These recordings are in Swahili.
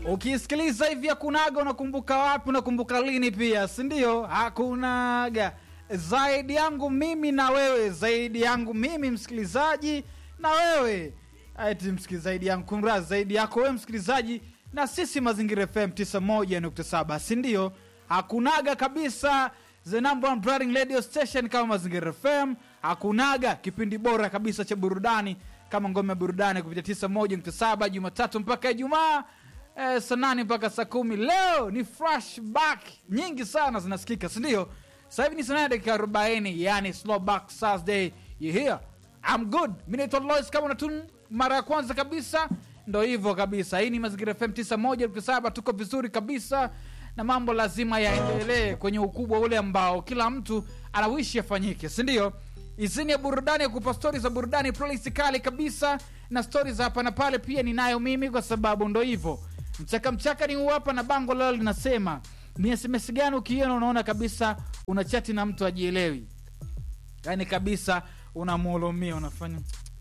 Ukisikiliza hivi hakunaga, unakumbuka wapi? Unakumbuka lini? Pia si ndio? Hakunaga zaidi yangu mimi na wewe, zaidi yangu mimi msikilizaji na wewe, ati msikilizaji yangu kumra, zaidi yako wewe msikilizaji na sisi Mazingira FM 91.7 si ndio? Hakunaga kabisa the number one branding radio station kama Mazingira FM. Hakunaga kipindi bora kabisa cha burudani kama ngome ya burudani kupitia 91.7 Jumatatu mpaka Ijumaa eh, saa nane mpaka saa kumi. Leo ni flashback nyingi sana zinasikika, si ndio? Sasa hivi ni saa nane dakika 40, yani slowback Thursday. You hear? I'm good. Mimi naitwa Lois, kama unatun mara ya kwanza kabisa, ndo hivyo kabisa. Hii ni Mazingira FM 91.7, tuko vizuri kabisa na mambo lazima yaendelee kwenye ukubwa ule ambao kila mtu anawishi yafanyike, si ndio? Izini ya burudani ya kupa stori za burudani, playlist kali kabisa na stori za hapa na pale pia ninayo mimi, kwa sababu ndo hivyo mchaka mchaka ni huu hapa, na bango lalo linasema ni SMS gani ukiona unaona kabisa una chati na mtu ajielewi, yaani kabisa unamuhulumia, unafanya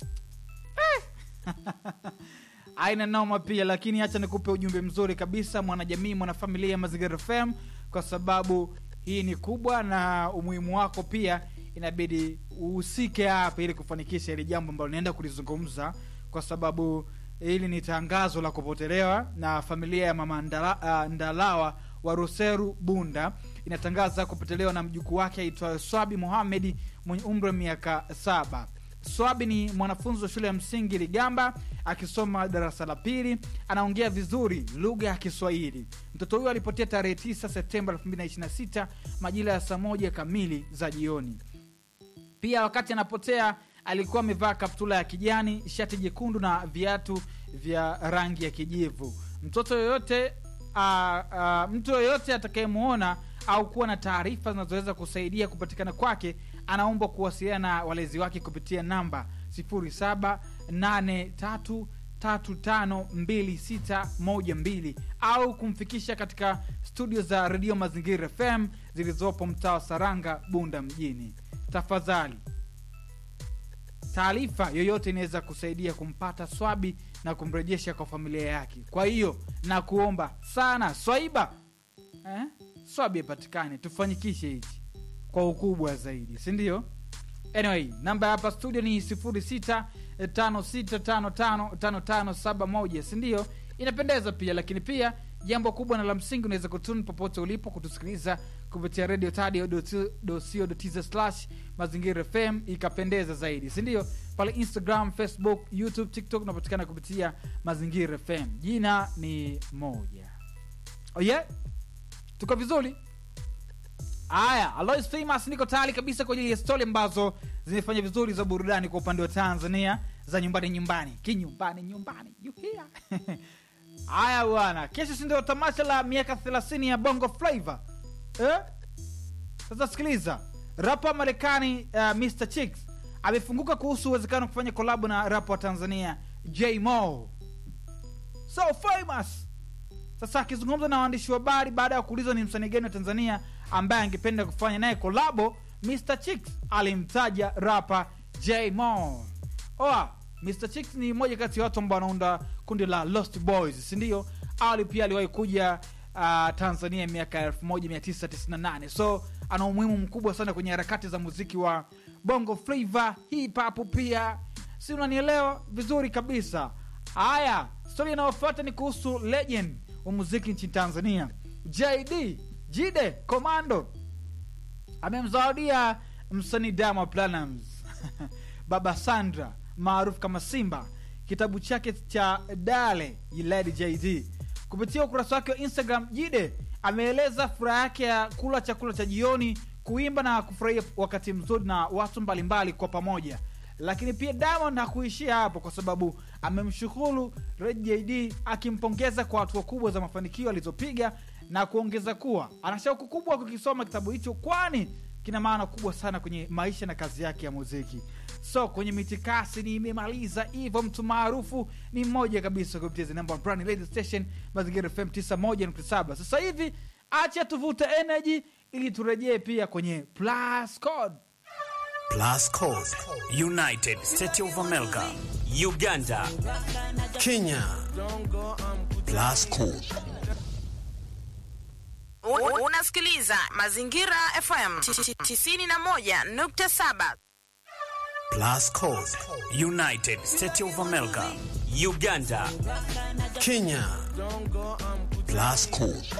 aina noma pia, lakini hacha nikupe ujumbe mzuri kabisa, mwanajamii, mwanafamilia ya Mazingira FM, kwa sababu hii ni kubwa na umuhimu wako pia inabidi uhusike hapa ili kufanikisha ili jambo ambalo naenda kulizungumza, kwa sababu hili ni tangazo la kupotelewa na familia ya mama Ndala, uh, Ndalawa wa Ruseru Bunda inatangaza kupotelewa na mjukuu wake aitwayo Swabi Mohamedi mwenye umri wa miaka saba. Swabi ni mwanafunzi wa shule ya msingi Ligamba akisoma darasa la pili, anaongea vizuri lugha ya Kiswahili. Mtoto huyo alipotea tarehe 9 Septemba 2026 majira ya saa moja kamili za jioni. Pia wakati anapotea alikuwa amevaa kaptula ya kijani, shati jekundu na viatu vya rangi ya kijivu. Mtoto yoyote uh, uh, mtu yoyote atakayemwona au kuwa na taarifa zinazoweza kusaidia kupatikana kwake anaombwa kuwasiliana na walezi wake kupitia namba 0783352612 au kumfikisha katika studio za redio Mazingira FM zilizopo mtaa wa Saranga, Bunda mjini. Tafadhali, taarifa yoyote inaweza kusaidia kumpata Swabi na kumrejesha kwa familia yake. Kwa hiyo na kuomba sana Swaiba eh? Swabi apatikane, tufanyikishe hichi kwa ukubwa zaidi, si ndio? Anyway, namba ya hapa studio ni 0656555571 si ndio? Inapendeza pia, lakini pia jambo kubwa na la msingi, unaweza kutuni popote ulipo kutusikiliza kupitia radio tadio.co.tz slash mazingira fm ikapendeza zaidi, si ndio? Pale Instagram, Facebook, YouTube, TikTok unapatikana kupitia mazingira fm. Jina ni moja. Oh yeah? Tuko vizuri? Haya, Alois Famous, niko tayari kabisa kwa ajili ya stori ambazo zimefanya vizuri za burudani kwa upande wa Tanzania, za nyumbani nyumbani, kinyumbani nyumbani, you hear? Haya bwana, kesho si ndio tamasha la miaka 30 ya Bongo Flava eh? Sasa sikiliza, rapa Marekani uh, Mr Chicks amefunguka kuhusu uwezekano wa kufanya kolabo na rapa wa Tanzania J Mo, so famous sasa akizungumza na waandishi wa habari baada ya kuulizwa ni msanii gani wa Tanzania ambaye angependa kufanya naye kolabo, Mr Chicks alimtaja rapa J Mo. Oa, Mr Chicks ni mmoja kati ya watu ambao wanaunda kundi la Lost Boys, si ndio? Awali pia aliwahi kuja uh, Tanzania miaka 1998 so ana umuhimu mkubwa sana kwenye harakati za muziki wa Bongo Flava, hip hop pia, si unanielewa vizuri kabisa. Haya, stori inayofuata ni kuhusu legend wa muziki nchini Tanzania JD Jide Komando amemzawadia msanii Diamond Platnumz Baba Sandra maarufu kama Simba kitabu chake cha Dale Lady JD. Kupitia ukurasa wake wa Instagram, Jide ameeleza furaha yake ya kula chakula cha jioni, kuimba na kufurahia wakati mzuri na watu mbalimbali kwa pamoja. Lakini pia Diamond hakuishia hapo, kwa sababu amemshukuru JD akimpongeza kwa hatua kubwa za mafanikio alizopiga na kuongeza kuwa ana shauku kubwa kukisoma kitabu hicho, kwani kina maana kubwa sana kwenye maisha na kazi yake ya muziki. So kwenye mitikasi nimemaliza hivyo. Mtu maarufu ni mmoja kabisa kupitia the number one brand radio station Mazingira FM 91.7. Sasa hivi acha tuvute energy ili turejee pia kwenye plus code Plus Code, United States of America, Uganda, Kenya, Plus Code. U- Unasikiliza Mazingira FM 91.7. Plus Code. United States of America. Uganda, Kenya. Plus Code.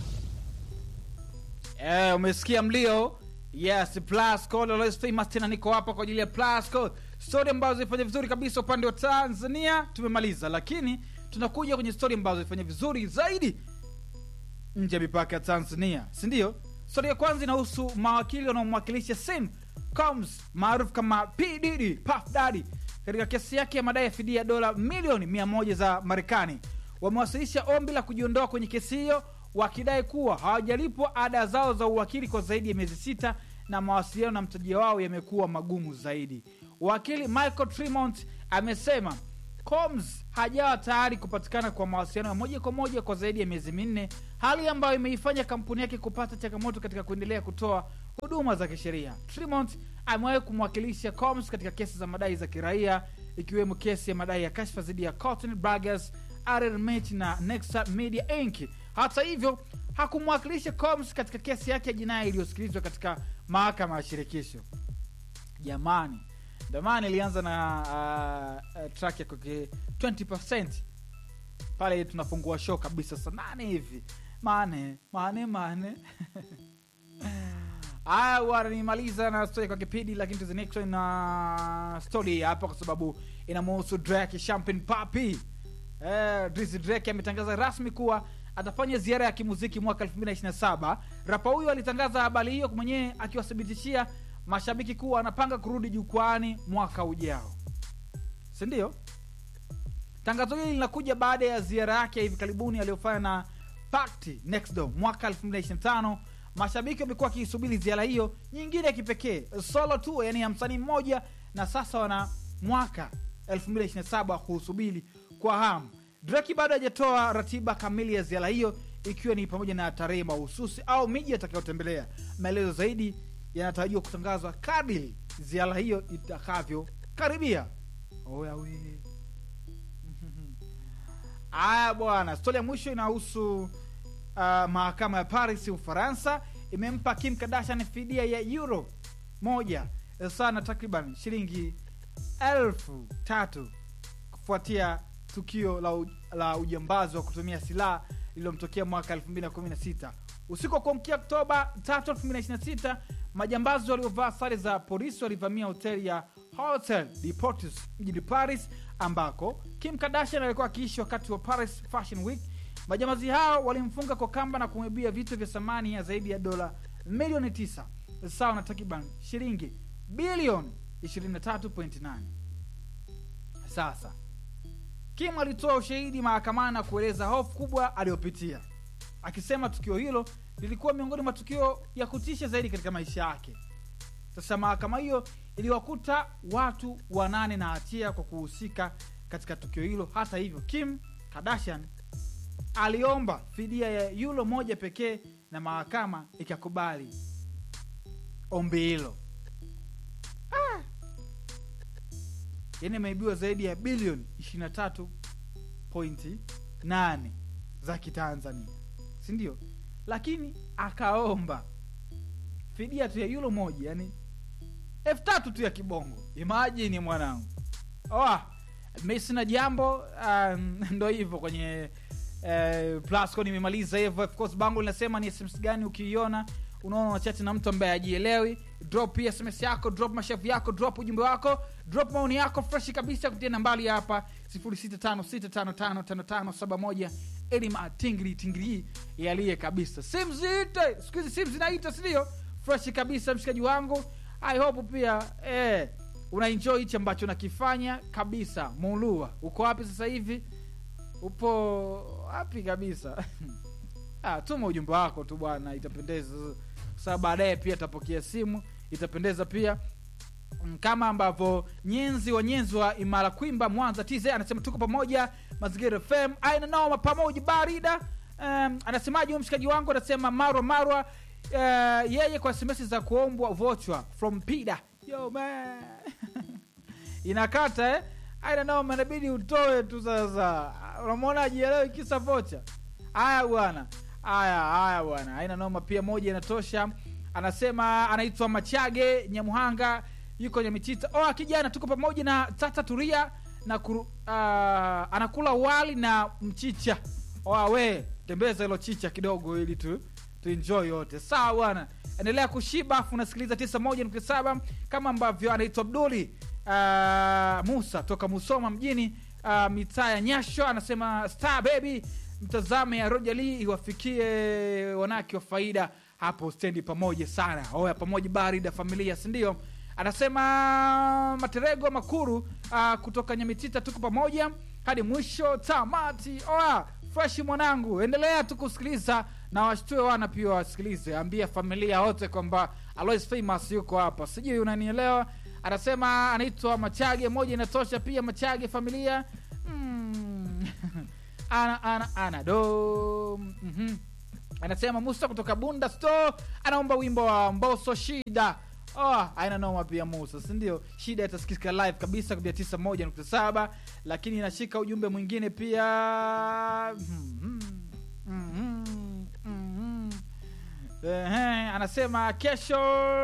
Eh, umesikia mlio yes plus code always famous tena niko hapa kwa ajili ya plus code story ambazo zilifanya vizuri kabisa upande wa tanzania tumemaliza lakini tunakuja kwenye story ambazo zilifanya vizuri zaidi nje ya mipaka ya tanzania sindio stori ya kwanza inahusu mawakili wanaomwakilisha sim coms maarufu kama pdd puff daddy katika kesi yake ya madai ya fidia ya dola milioni 100 za marekani wamewasilisha ombi la kujiondoa kwenye kesi hiyo wakidai kuwa hawajalipwa ada zao za uwakili kwa zaidi ya miezi sita na mawasiliano na mteja wao yamekuwa magumu zaidi wakili michael tremont amesema coms hajawa tayari kupatikana kwa mawasiliano ya moja kwa moja kwa zaidi ya miezi minne hali ambayo imeifanya kampuni yake kupata changamoto katika kuendelea kutoa huduma za kisheria tremont amewahi kumwakilisha coms katika kesi za madai za kiraia ikiwemo kesi ya madai ya kashfa dhidi ya cotton braggers rrmit na nexa media inc hata hivyo hakumwakilisha coms katika kesi yake ya jinai iliyosikilizwa katika mahakama ya shirikisho jamani ndomana ilianza na uh, uh, track ya kwake 20 pale tunafungua show kabisa saa nane hivi mane mane mane haya bwana nimaliza na story kwa kipindi lakini to the next one na story hapa kwa sababu inamuhusu drake champagne papi eh, Drizzy drake ametangaza rasmi kuwa atafanya ziara ya kimuziki mwaka 2027 rapa huyo alitangaza habari hiyo mwenyewe akiwathibitishia mashabiki kuwa anapanga kurudi jukwani mwaka ujao sindio tangazo hili linakuja baada ya ziara yake ya hivi karibuni aliyofanya na Pakti Next Door mwaka 2025 mashabiki wamekuwa wakiisubiri ziara hiyo nyingine ya kipekee solo tu yani ya msanii mmoja na sasa wana mwaka 2027 kuusubiri kwa hamu draki bado hajatoa ratiba kamili ya ziara hiyo ikiwa ni pamoja na tarehe mahususi au miji atakayotembelea maelezo zaidi yanatarajiwa kutangazwa kadri ziara hiyo itakavyokaribia oyawe aya bwana stori ya mwisho inahusu uh, mahakama ya paris ufaransa imempa kim kardashian fidia ya euro moja sawa na takriban shilingi elfu tatu kufuatia tukio la, u, la ujambazi wa kutumia silaha lililomtokea mwaka 216 usiku wa kuamkia oktoba 3 2026 majambazi waliovaa sare za polisi walivamia hoteli ya hotel deportes mjini paris ambako kim kardashian alikuwa akiishi wakati wa paris fashion week majambazi hao walimfunga kwa kamba na kumwibia vitu vya thamani ya zaidi ya dola milioni 9 sawa na takriban shilingi bilioni 23.8 sasa kim alitoa ushahidi mahakamani na kueleza hofu kubwa aliyopitia akisema tukio hilo lilikuwa miongoni mwa tukio ya kutisha zaidi katika maisha yake sasa mahakama hiyo iliwakuta watu wanane na hatia kwa kuhusika katika tukio hilo hata hivyo kim kardashian aliomba fidia ya yulo moja pekee na mahakama ikakubali ombi hilo ah. yani imeibiwa zaidi ya bilioni 23.8 za kitanzania sindio lakini akaomba fidia tu ya yulo moja yani elfu tatu tu ya kibongo imajini mwanangu oh, mi sina jambo um, ndo hivyo kwenye uh, plasco nimemaliza hivyo of course bango linasema ni sms gani ukiiona unaona unachati na mtu ambaye ajielewi drop pia sms yako drop mashavu yako drop ujumbe wako drop maoni yako freshi kabisa kutia nambali hapa 0656555571 elima tingri tingri yaliye kabisa simu ziite siku hizi simu zinaita sindio freshi kabisa mshikaji wangu i hope pia eh, unaenjoy hichi ambacho nakifanya kabisa mulua uko wapi sasa hivi upo wapi kabisa ah, tuma ujumbe wako tu bwana itapendeza kwa sababu baadaye pia tapokea simu itapendeza pia Mm, kama ambavyo nyenzi wa nyenzi wa imara kwimba mwanza tz anasema tuko pamoja mazingira fm aina noma pamoja barida um, anasemaje huyu mshikaji wangu anasema marwa marwa uh, yeye kwa sms za kuombwa vochwa from pida yo man inakata eh? aina noma inabidi utoe tu sasa unamwona ajielewi kisa vocha haya bwana haya haya bwana haina noma pia moja inatosha anasema anaitwa machage nyamuhanga yuko nyamitita oa kijana tuko pamoja na tata turia na kuru, uh, anakula wali na mchicha oa we tembeza hilo chicha kidogo ili tu tuenjoy yote sawa bwana endelea kushiba afu unasikiliza 91.7 kama ambavyo anaitwa abduli uh, musa toka musoma mjini uh, mitaa ya nyasho anasema star baby mtazame ya roja lee iwafikie wanawake wa faida hapo stendi pamoja sana oya pamoja barida familia sindio anasema materego makuru uh, kutoka nyamitita tuko pamoja hadi mwisho tamati oya freshi mwanangu endelea tu kusikiliza na washtue wana pia wasikilize ambia familia wote kwamba alois famous yuko hapa sijui unanielewa anasema anaitwa machage moja inatosha pia machage familia mm. ana ana ana do mm-hmm. anasema musa kutoka bunda store anaomba wimbo wa mboso shida oh, aina noma pia musa sindio shida itasikika live kabisa kupitia 91.7 lakini inashika ujumbe mwingine pia mm-hmm. Mm-hmm. Mm-hmm. Ehe, anasema kesho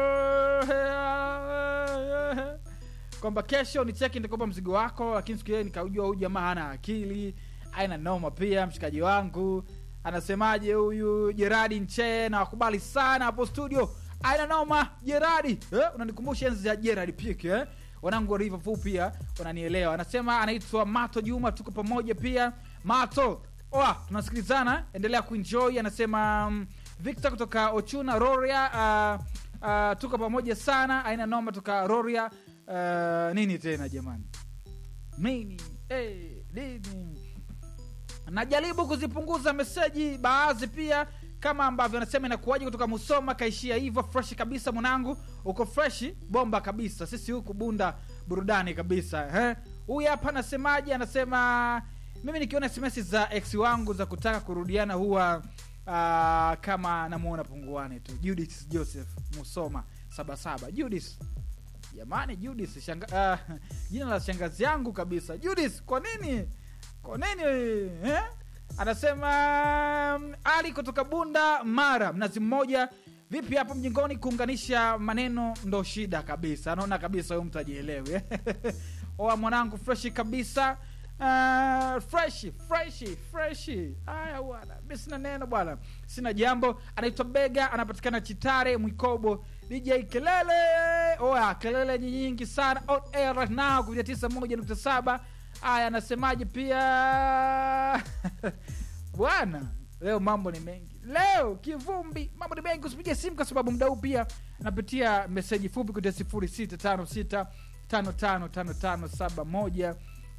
kwamba kesho ni cheki nitakopa mzigo wako lakini siku hiyo nikaujua huyu jamaa hana akili aina noma pia mshikaji wangu anasemaje huyu jeradi nche na wakubali sana hapo studio aina noma jeradi eh? unanikumbusha enzi ya jeradi pik eh? wanangu wa Liverpool pia wananielewa anasema anaitwa mato juma tuko pamoja pia mato oa tunasikilizana endelea kuenjoy anasema um, victor kutoka ochuna roria uh, uh, tuko pamoja sana aina noma toka roria uh, nini tena jamani nini hey, nini najaribu kuzipunguza meseji baadhi pia kama ambavyo anasema inakuwaji kutoka musoma kaishia hivyo fresh kabisa mwanangu uko freshi bomba kabisa sisi huku bunda burudani kabisa eh? huyu hapa anasemaje anasema mimi nikiona sms za ex wangu za kutaka kurudiana huwa uh, kama namuona punguani tu judith joseph musoma sabasaba judith jamani judith shanga, uh, jina la shangazi yangu kabisa judith kwa nini kwa nini eh? anasema mm, ali kutoka bunda mara mnazi mmoja vipi hapo mjingoni kuunganisha maneno ndo shida kabisa anaona kabisa huyu mtu ajielewi oa mwanangu freshi kabisa Uh, freshi freshi freshi haya bwana mi sina neno bwana sina jambo anaitwa bega anapatikana chitare mwikobo dj kelele oya kelele ni nyingi sana on air right now kupitia tisa moja nukta saba haya anasemaje pia bwana leo mambo ni mengi leo kivumbi mambo ni mengi usipige simu kwa sababu mda huu pia napitia meseji fupi kutia sifuri sita tano sita tano tano tano tano saba moja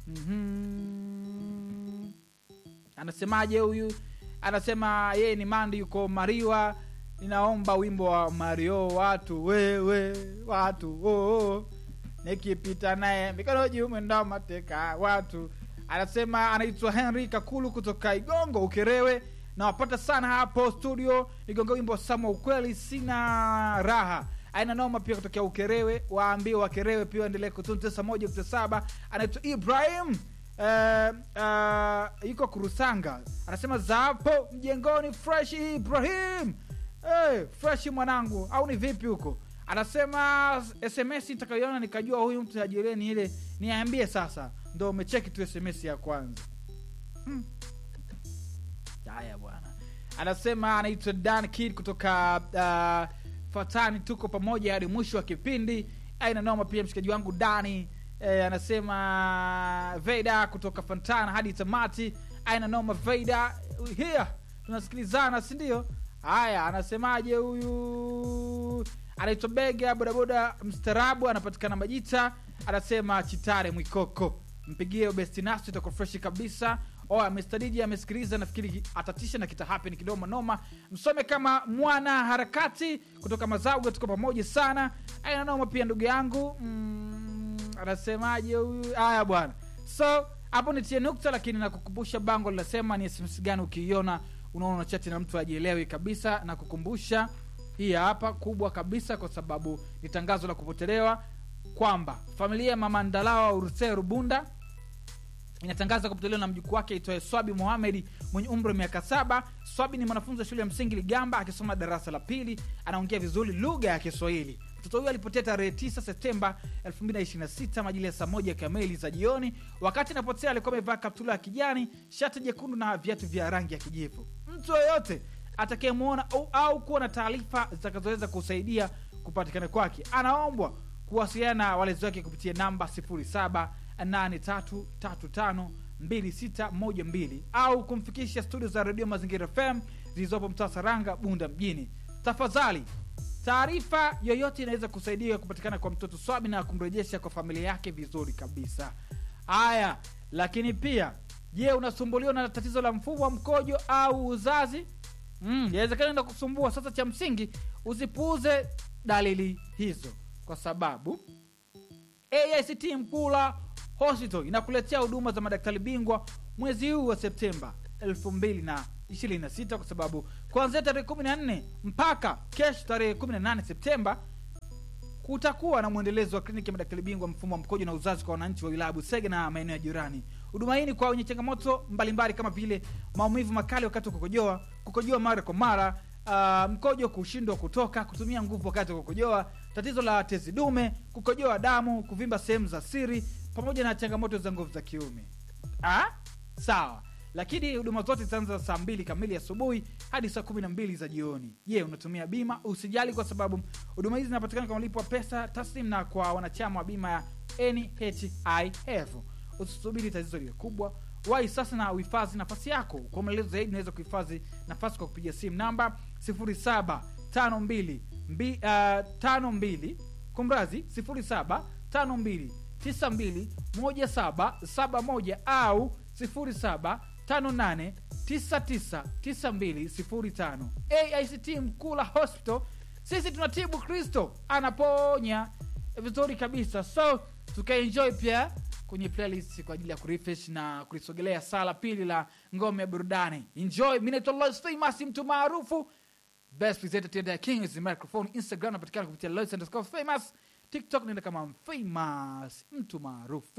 mm-hmm. anasemaje huyu anasema yeye ni mandi yuko mariwa ninaomba wimbo wa mario watu wewe watu oh, oh. nikipita naye mikono juu mwendo mateka watu anasema anaitwa henry kakulu kutoka igongo ukerewe nawapata sana hapo studio nigonga wimbo wa sama ukweli sina raha aina noma pia kutokea ukerewe waambie wakerewe pia waendelee kutuni tisa moja kuta saba anaitwa ibrahim uh, uh, iko kurusanga anasema zapo mjengoni fresh ibrahim hey, fresh mwanangu au ni vipi huko anasema sms nitakayoona nikajua huyu mtu ajireni ile niambie sasa ndo umecheki tu sms ya kwanza hmm. haya bwana anasema anaitwa dan kid kutoka uh, fatani tuko pamoja hadi mwisho wa kipindi aina noma pia mshikaji wangu dani e, anasema veida kutoka fantana hadi tamati aina noma veida here tunasikilizana sindio haya anasemaje huyu anaitwa bega bodaboda mstarabu anapatikana majita anasema chitare mwikoko mpigie bestinasi itakuwa freshi kabisa oya Mr. DJ amesikiliza nafikiri atatisha na kitahapen kidogo noma msome kama mwana harakati kutoka mazauga tuko pamoja sana aina noma pia ndugu yangu mm, anasemaje huyu haya bwana so hapo nitie nukta lakini nakukumbusha bango linasema ni sms gani ukiiona unaona chati na mtu ajielewi kabisa na kukumbusha hii hapa kubwa kabisa kwa sababu ni tangazo la kupotelewa kwamba familia ya mama ndalawa urusee rubunda inatangaza kupotelewa na mjukuu wake aitwaye swabi mohamedi mwenye umri wa miaka saba swabi ni mwanafunzi wa shule ya msingi ligamba akisoma darasa la pili anaongea vizuri lugha ya kiswahili mtoto huyo alipotea tarehe 9 septemba 2026 majili ya saa moja kamili za jioni wakati anapotea alikuwa amevaa kaptula ya kijani shati jekundu na viatu vya rangi ya kijivu mtu yoyote atakayemwona au, au kuwa na taarifa zitakazoweza kusaidia kupatikana kwake anaombwa kuwasiliana na walezi wake kupitia namba 0783352612 au kumfikisha studio za redio mazingira fm zilizopo mtaa saranga bunda mjini tafadhali taarifa yoyote inaweza kusaidia kupatikana kwa mtoto swabi na kumrejesha kwa familia yake vizuri kabisa haya lakini pia je unasumbuliwa na tatizo la mfumo wa mkojo au uzazi mm, inawezekana enda kusumbua sasa cha msingi usipuuze dalili hizo kwa sababu aict mkula hospital inakuletea huduma za madaktari bingwa mwezi huu wa septemba 226 kwa sababu kuanzia tarehe 14 mpaka kesho tarehe 18 septemba kutakuwa na mwendelezo wa kliniki ya madaktari bingwa mfumo wa mkojo na uzazi kwa wananchi wa wilaya busege na maeneo ya jirani huduma hii ni kwa wenye changamoto mbalimbali kama vile maumivu makali wakati wa kukojoa kukojoa mara kwa mara uh, mkojo kushindwa kutoka kutumia nguvu wakati wa kukojoa tatizo la tezi dume kukojoa damu kuvimba sehemu za siri pamoja na changamoto za nguvu za kiume ah? sawa lakini huduma zote zitaanza saa mbili kamili asubuhi hadi saa kumi na mbili za jioni je unatumia bima usijali kwa sababu huduma hizi zinapatikana kwa malipo wa pesa taslim na kwa wanachama wa bima ya nhif usisubiri tatizo liwe kubwa wai sasa na uhifadhi nafasi yako kwa maelezo zaidi unaweza kuhifadhi nafasi kwa kupiga simu namba 0752 mbi- ah, 52 kumrazi 0752 92 1771 au 0758999205 aict mkula hospital sisi tunatibu kristo anaponya vizuri kabisa so tukaenjoy pia kwenye playlist kwa ajili ya kurefresh na kulisogelea sala pili la ngome ya burudani enjoy mi naitwa Lois famous mtu maarufu best presenter Tenda king is the microphone instagram napatikana kupitia Lois underscore famous tiktok naenda kama famous mtu maarufu